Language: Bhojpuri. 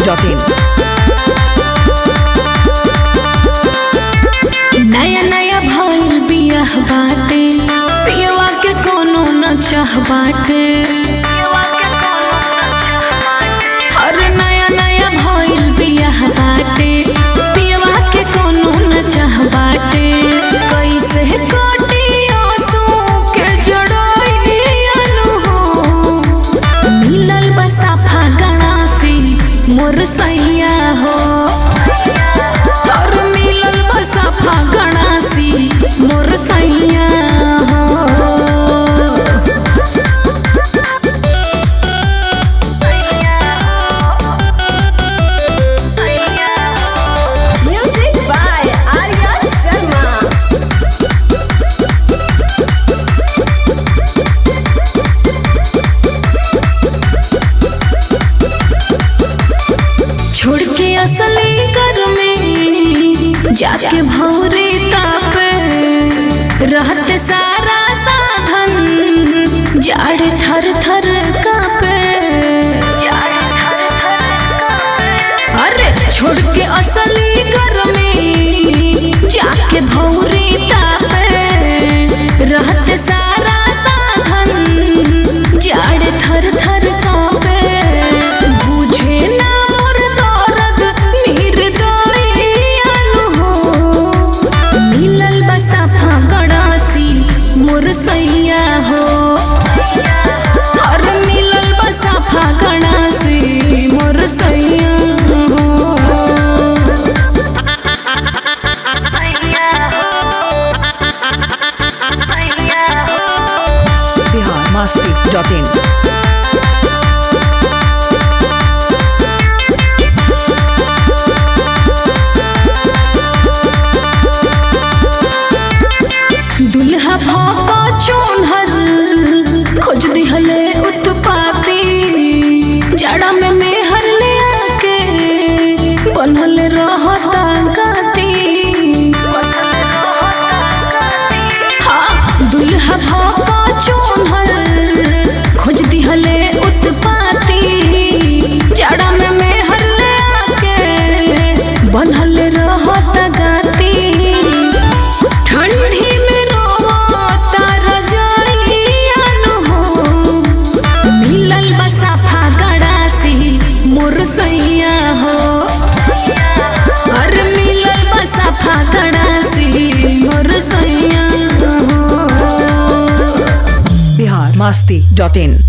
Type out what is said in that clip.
masti.in. नया नया भइल बियाह बाटे पियवा के कोनो न चाह बाटे अरे नया नया भइल बियाह बाटे पियवा के कोनो न चाह बाटे कैसे कटी आंसू के जड़इयानु हो मिलल बसा फागणासी मोर सैया हो और मिलल बसा फागणासी मोर सैया हो Music by Arya Sharma. छोड़ के असली घर में जाके भौरे तापे रहते सारा साधन जाड़ थर थर कापे अरे छोड़ के असली घर में जाके भौरे तापे रहते सारा साधन जाड़ थर थर कापे बुझे ना मोर दर्द निर्दयनु हो मिलल बसा फागड़ासी मोर सैया हो और मिलल बसा फागड़ासी मोर सैया हो Bihar masti.in. दुल्हा भाका चोनहर खोज दिहले उत्पाती जाड़ा में मेहर ले आके बनल रहता गाती हाँ दुल्हा भाका चोनहर खोज दिहले उत्पाती जाड़ा में मेहर ले आके बनल रहता गाती ठंडी में रोता रजाइयानु हो मिलल बसा फागड़ासी मोर सैया हो अरे मिलल बसा फागड़ासी मोर सैया हो Bihar masti.in.